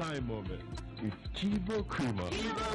time moment with Chibo Creamer.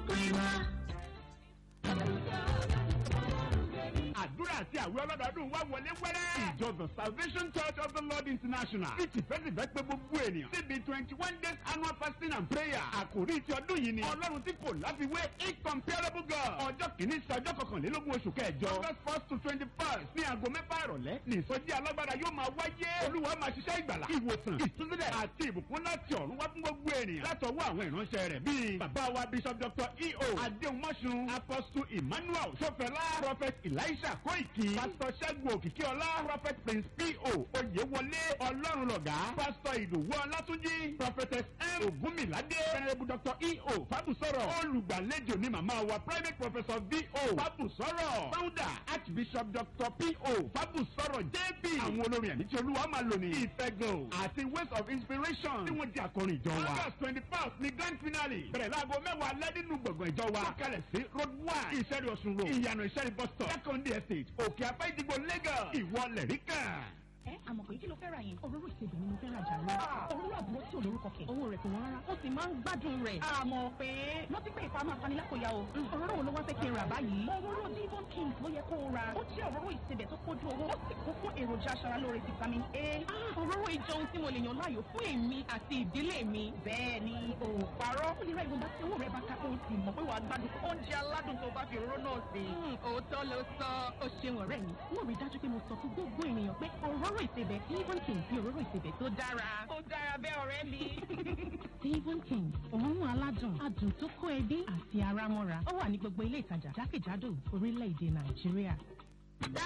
àdúrà àti àwẹ̀ ọlọ́dọọdún wá wọlé wẹ́rẹ́. ìjọ the salvation church of the lord international ti tìfẹ́tìfẹ́ pé gbogbo ènìyàn síbi twenty one days annual fasting and prayer. àkòrí ti ọdún yìí ni ọlọ́run tí kò láfiwé incomparable god. ọjọ́ kìíní sí ọjọ́ kọkànlélógún oṣù kẹjọ. august first to twenty first ní aago mẹ́fà ìrọ̀lẹ́ ní ìsọjí alágbára yóò máa wáyé. olúwa máa ṣiṣẹ́ ìgbàlà ìwòsàn ìtúsílẹ̀ àti ìbùkún láti ọ̀run wá fún gbogbo ènìyàn. látọwọ́ àwọn ìránṣẹ́ rẹ̀ bíi bàbá wa bishop dr eo adéhùnmọ́sùn apostle emmanuel sọfẹlá prophet elisha kóìkì pastor ṣẹ́gun òkìkíọlá prophet prince po oyèwọlé ọlọ́run lọ̀gá pastor ìdòwú ọlátúnjì prophetess m ògúnmìládé venerable dr eo fábùsọ̀rọ̀ olùgbàlejò ní màmá wa private professor vo fábùsọ̀rọ̀ founder archbishop dr po fábùsọ̀rọ̀ jp àwọn olórin ẹ̀mí tí olúwa máa lò ní ìfẹ́gàn àti ways of inspiration tí wọ́n di akọrin ìjọ wa august twenty first ní grand finale bẹ̀rẹ̀ láago mẹ́wàá alẹ́ nínú gbọ̀ngàn ìjọ wa kalẹ̀ sí road one ìṣẹ́rí ọ̀sùn road ìyànà ìṣẹ́rí bus stop second estate òkè afẹ́ ìdìbò lagos ìwọ lẹ̀ríkà. ẹ àmọ̀ pé kí ló fẹ́ ra yẹn. òróró ìsebì ni mo fẹ́ ra jàre. òróró àbúrò tí ò lórúkọ kẹ̀. owó rẹ̀ kò wọ́n rárá. ó sì máa ń gbádùn rẹ̀. àmọ̀ pé rántí pé ìfà máa fani lákòóyá o. òróró wo ló wá fẹ́ kí n rà báyìí. òróró divon kings ló yẹ kó o ra. ó jẹ́ òróró ìsebẹ̀ tó kójú owó. ó sì kún fún èròjà aṣaralóore vitamin a. òróró ìjọun tí mo lè yàn láàyò fún èmi àti ìdílé mi. bẹ́ẹ̀ ni o ò parọ́. ó lè ra ìwọ̀nba tí owó rẹ̀ bá ká kó o sì mọ̀ pé wàá gbádùn oúnjẹ aládùn tó bá fi òróró náà sè. òótọ́ ló sọ. ó ṣeun ọ̀rẹ́ mi. wọ́n rí dájú pé mo sọ fún gbogbo ènìyàn pé òróró ìsebẹ̀ divon kings bí òróró ìsebẹ̀ tó dára. ó dára bẹ́ẹ̀ ọ̀rẹ́ mi. divon kings òórùn aládùn adùn tó kó ẹbí àti ara mọ́ra ó wà ní gbogbo ilé ìtajà jákèjádò orílẹ̀-èdè nàìjíríà.